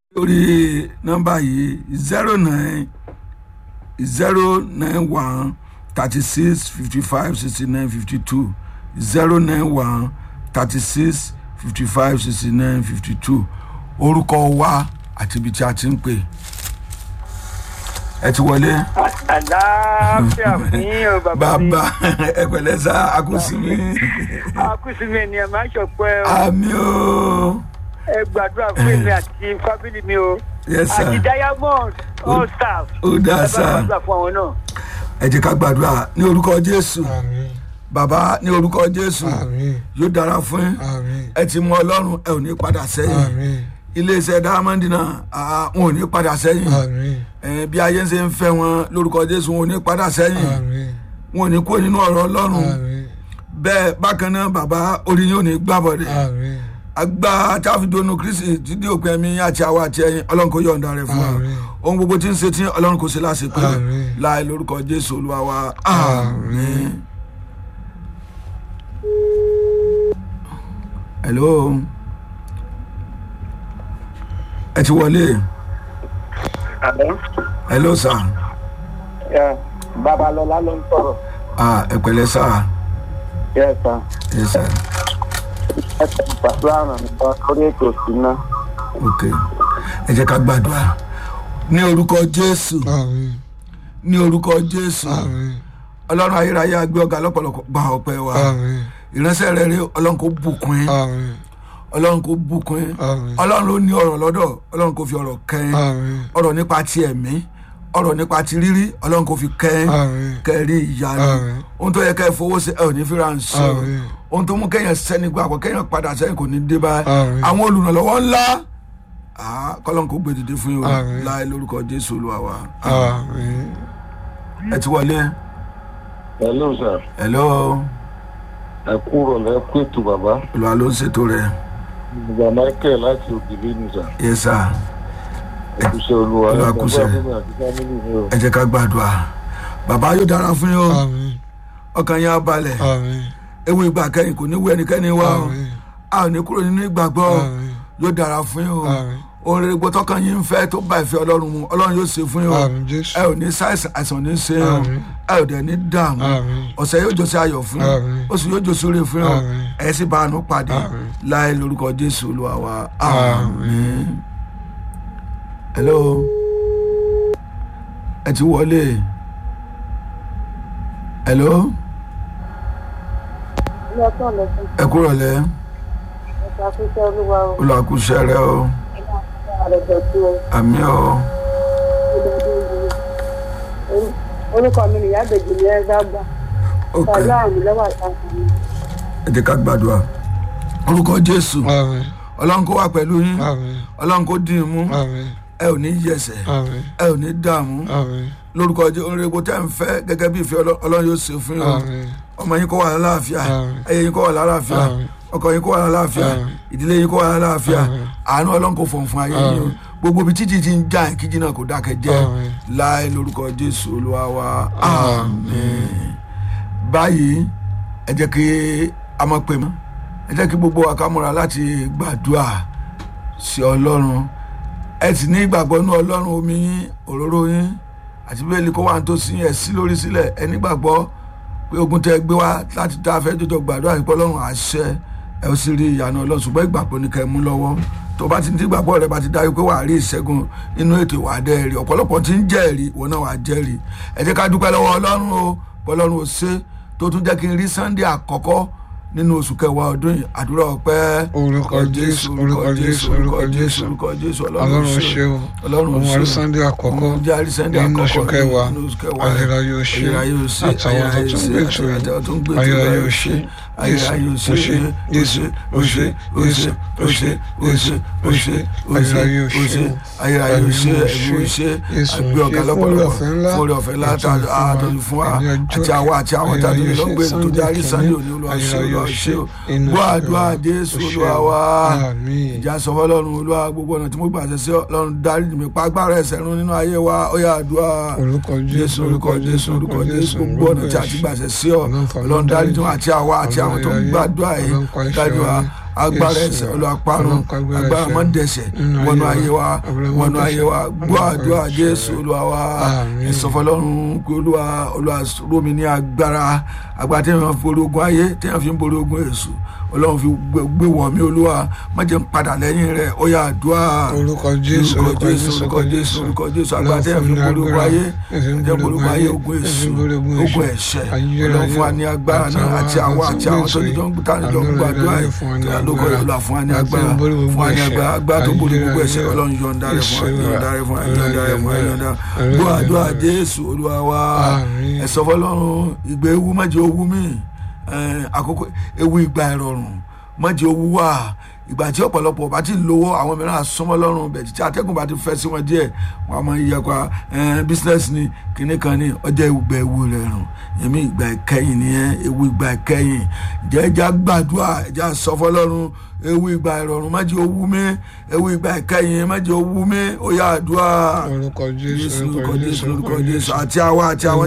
lórí nọ́mbà yìí zero nine zero nine one thirty six fifty five sixty nine fifty two zero nine one thirty six fifty five sixty nine fifty two orúkọ wa àti ibi tí a ti ń pè ẹ ti wọlé. àlàáfíà fún yín o bàbá mi. bàbá ẹ pẹ̀lẹ́ sá akúsìmí. akúsìmí ènìyàn máa ń ṣọpẹ́ o. àmì o. ẹ gbàdúrà fún èmi àti fábílì mi o. yes sir. àti diamond all staff. ó dáa ẹ bá sá. gbàdúrà fún àwọn náà. ẹ jẹ́ ká gbàdúrà ní orúkọ jésù àmín bàbá ní orúkọ jésù àmín yóò dára fún yín àmín ẹ ti mọ ọlọ́run ẹ ò ní padà sẹ́yìn àmín iléeṣẹ́ dáhámọ́ndì náà àá, wọn ò ní padà sẹ́yìn àmín ẹ, bí ayé ń ṣe ń fẹ́ wọn lórúkọ jésù wọn ò ní padà sẹ́yìn àmín wọn ò ní kó nínú ọ̀rọ̀ ọlọ́run àmín bẹ́ẹ̀ bákan náà bàbá orí yín ò ní gbàbọ̀dẹ̀ àmín agba táfídónú kristi dídí òpin ẹ̀mí àti àwa àti ẹ̀yin ọlọ́run kò yọ̀ǹda rẹ̀ fún wa Àmín. ohun gbogbo tí ń ṣe tí ọlọ́run kò ṣe láṣepé Àmín. láì lórúkọ jésù olúwa wa àmín. hello ẹ ti wọlé hello sir babalọla ló ń sọ̀rọ̀. ah ẹ pẹ̀lẹ́ sir yes sir. yes sir ẹ tẹ̀ gbàdúrà ràn mí lọ lórí ètò ìsúná. ok ẹ jẹ́ ká gbàdúrà ní orúkọ jésù àmín ní orúkọ jésù àmín ọlọ́run ayérayé agbé ọ̀gá lọ́pọ̀lọpọ̀ gba ọpẹ́ wa àmín ìránṣẹ́ rẹ̀ rí ọlọ́run kò bùkún yín àmín ọlọ́run kò bùkún yín àmín ọlọ́run ló ní ọ̀rọ̀ lọ́dọ̀ ọlọ́run kò fi ọ̀rọ̀ kẹ́yìn àmín ọ̀rọ̀ nípa ti ẹ̀mí ọ̀rọ̀ nípa ti rírí ọlọ́run kò fi kẹ́yìn àmín kẹ́rí ìyanu Àmín. ohun tó yẹ kẹ́ ẹ fowó sí ẹ ò ní fi ra ń sọ Àmín. ohun tó mú kẹ́yìn sẹ́ni gbàgbọ́ kẹ́yìn padà sẹ́yìn kò ní dé báyìí Àmín. àwọn olùrànlọ́wọ́ ńlá ah, kọ́lọ́n kò gbé dìde fún yín o Àmín. láì lórúkọ jésù olúwa wa àmín ẹ ti wọlé hello sir hello ẹ kúrò lẹ kú ètò bàbá olúwa ló ń ṣètò rẹ̀ bàbá michael láti ògiri ní sà yes sir ẹkúṣẹ olúwa Olúwa ẹ kúṣẹ́. gbàgbọ́ fún mi àti fámìlì mi o ẹ jẹ́ ká gbàdúrà bàbá yóò dára fún yín o àmín ọkàn yín á balẹ̀ àmín ewu ìgbà kẹ́yìn kò ní wú ẹnikẹ́ni wá o àmín a ò ní kúrò nínú ìgbàgbọ́ o àmín yóò dára fún yín o àmín ohun rere gbọ́ tọkàn yín ń fẹ́ tó bá ìfẹ́ ọlọ́run mu ọlọ́run yóò ṣe fún yín o àmín jésù ẹ ò ní ṣàìsàn àìsàn ní ṣe yín o Àmín. ẹ ò dẹ̀ ní dààmú àmín ọ̀sẹ̀ yóò jọ sí ayọ̀ fún yín Àmín. oṣù yóò jọ sóre fún yín o Àmín. ẹ sì bá àánú pàdé Àmín. láì lórúkọ jésù olúwa wa Àmín. àmín. hello ẹ ti wọlé hello lọ́tọ̀ lọ́tọ̀ ẹ kúrò lẹ ẹ̀ka fífẹ́ olúwa o olùwàkúṣẹ rẹ o ẹ̀ka àrẹ̀jọ̀ tí o àmì o orúkọ mi nìyá bèjì ní ẹgbẹ́ gbà ok pẹ̀lú àmì lọ́wọ́ àtàkùn mi. ẹ jẹ́ ká gbàdúrà orúkọ jésù àmín ọlọ́run kó wà pẹ̀lú yín àmín ọlọ́run kó dín in mú àmín ẹ ò ní yẹsẹ̀ àmín ẹ ò ní dààmú àmín lórúkọ jẹ́ orin epo tẹ́ ń fẹ́ gẹ́gẹ́ bí ìfẹ́ Ọlọ́- ọlọ́run yóò ṣe fún yín o àmín ọmọ yín kó wà lálàáfíà Àmín. ẹyẹ yín kó wà lálàáfíà Àmín. ọkọ yín kó wà lálàáfíà Àmín. ìdílé yín kó wà lálàáfíà Àmín. àánú ọlọ́run kò fọ̀n fún ayé yín o Àmín. gbogbo ibi títí ti ń já ìkíjí náà kò dákẹ́ jẹ́ Àmín. láì lórúkọ jésù olúwa wa àmín báyìí ẹ jẹ́ kí a mọ̀ pé mọ́ ẹ jẹ́ kí gbogbo wa ká múra láti gbàdúrà sí ọlọ́run ẹ sì ní ìgbàgbọ́ nú ọlọ́run omi yín òróró yín àti bẹ́ẹ̀lì kó wà tó sí ẹ̀ sí lórí sílẹ̀ ẹ nígbàgbọ́ pé ogun tẹ gbé wá láti tá a fẹ́ jọjọ gbàdúrà nípa ọlọ́run àṣẹ ẹ ó sì rí ìyanu ọlọ́run ṣùgbọ́n ìgbàgbọ́ ni kẹ́ ẹ mú lọ́wọ́ tó bá ti ní ìgbàgbọ́ rẹ bá ti dájú pé wàá rí ìṣẹ́gun inú ètò ìwà dẹ́rì ọ̀pọ̀lọpọ̀ ti ń jẹ́rìí ìwọ náà wàá jẹ́rìí ẹ jẹ́ ká dúpẹ́ lọ́wọ́ ọlọ́run o ọlọ́run ò ṣe tó tún jẹ́ kí n rí sunday àkọ́kọ́ nínú oṣù kẹwàá ọdún yìí àdúrà ọpẹ́ Orúkọ Jésù, orúkọ Jésù, orúkọ Jésù. orúkọ jésù ọlọ́run ṣe o ọlọ́run òun ṣe o. àrísàndé àkọ́kọ́ Òun jẹ́ àrísàndé nínú oṣù àkọ́kọ́ kẹwàá nínú oṣù kẹwàá ayérayé ó ṣe ayérayé ó ṣe àtàwọn tó tún gbé tó àti àwọn tó ń gbé tó ayérayé ó báyìí ṣe ayérayé ó ṣe ó ṣe Jésù ó ṣe Jésù ó ṣe Jésù ó ṣe ayérayé ó ṣe ayérayé ó ṣe ẹ̀mí ó ṣe Jésù àgbẹ̀ ọ̀gá ṣe fún lọ́pọ̀lọpọ̀ ọ̀fẹ́ ńlá fún orí ọ̀fẹ́ ńlá àtọ́jú fún wa ẹni ọjọ́ àti àwa àti àwọn tàbí ayérayé ó lọ́gbẹ̀ ṣe tó jẹ́ àrísàndé Sunday òní olúwa ṣe ayérayé ó olúwa ṣe ṣe o inú gbọ́ oṣù àdúrà kẹwàá. jésù Ó ṣe olúwa o. wa Àmín. ìjà sọ fọlọ́run olúwa gbogbo ọ̀nà tí mo gbà ṣe sí ọlọ́run dárí mi pa agbára ẹ̀ṣẹ̀ run nínú ayé wa ó yá àdúrà orúkọ jésù orúkọ jésù orúkọ jésù gbogbo ọ̀nà tí a ti gbà ṣe sí ọ ọlọ́run dárí tí wọn àti àwa àti àwọn tó ń gbàdúrà yìí dájú wa agbára ẹ̀ṣẹ̀ olùwàparun agbára mọ́dẹ̀ṣẹ̀ wọnú ayé wa wọnú ayé wa gbọ́ àdúrà jésù olúwa wa Àmín. ìsọfọlọ́run pé olúwa olúwa rómi ní agbára agbára tí wọ́n fi borí ogun ayé tí wọ́n fi ń borí ogun èṣù ọlọ́run fi gbé- gbé wọ̀ mí olúwa má jẹ́ n padà lẹ́yìn rẹ̀ ó yá àdúrà orúkọ jésù orúkọ jésù orúkọ jésù orúkọ jésù agbára tí wọ́n fi ń borí ogun ayé tí wọ́n borí ogun ayé ogun èṣù ogun ẹ̀ṣẹ̀ ọlọ́run fún wa ní agbára náà àti àwọn àti àwọn tó jọ ń gbé tán jọ ń gbàdúrà yìí tí a lóko olúwa fún wa ní agbára fún wa ní agbára agbára tó borí gbogbo ẹ̀ṣẹ̀ ọlọ́run yọ̀ǹda rẹ̀ fún wa yọ̀ǹda rẹ̀ fún wa yọ̀ǹda rẹ̀ fún wa yọ̀ǹda gbọ́ àdúrà jésù olúwa wa Àmín. ẹ̀sọ́ fọlọ́run ìgbé ewu má jẹ́ owú mi Eh, àkókò ewu ìgbà ìrọ̀rùn má jẹ́ owú wà ìgbà tí ọ̀pọ̀lọpọ̀ bá ti lówó àwọn mìíràn àsọmọ́ lọ́rùn bẹ̀ tí atẹ́gùn bá ti fẹ́ sí wọn díẹ̀ wọn a máa yẹ pa bísínẹ́sì ni kinní kan ní ọjọ́ ìgbà ewu rẹ̀ rùn yẹmí ìgbà ìkẹyìn nìyẹn ewu ìgbà ìkẹyìn jẹ́ ẹja gbàdúrà ẹja sọ fọlọ́run ewu ìgbà ìrọ̀rùn má jẹ́ owú mi ewu ìgbà ìkẹyìn má jẹ́ owú mi ó yá àdúrà orúkọ jésù jésù orúkọ jésù orúkọ jésù àti àwa àti àwọn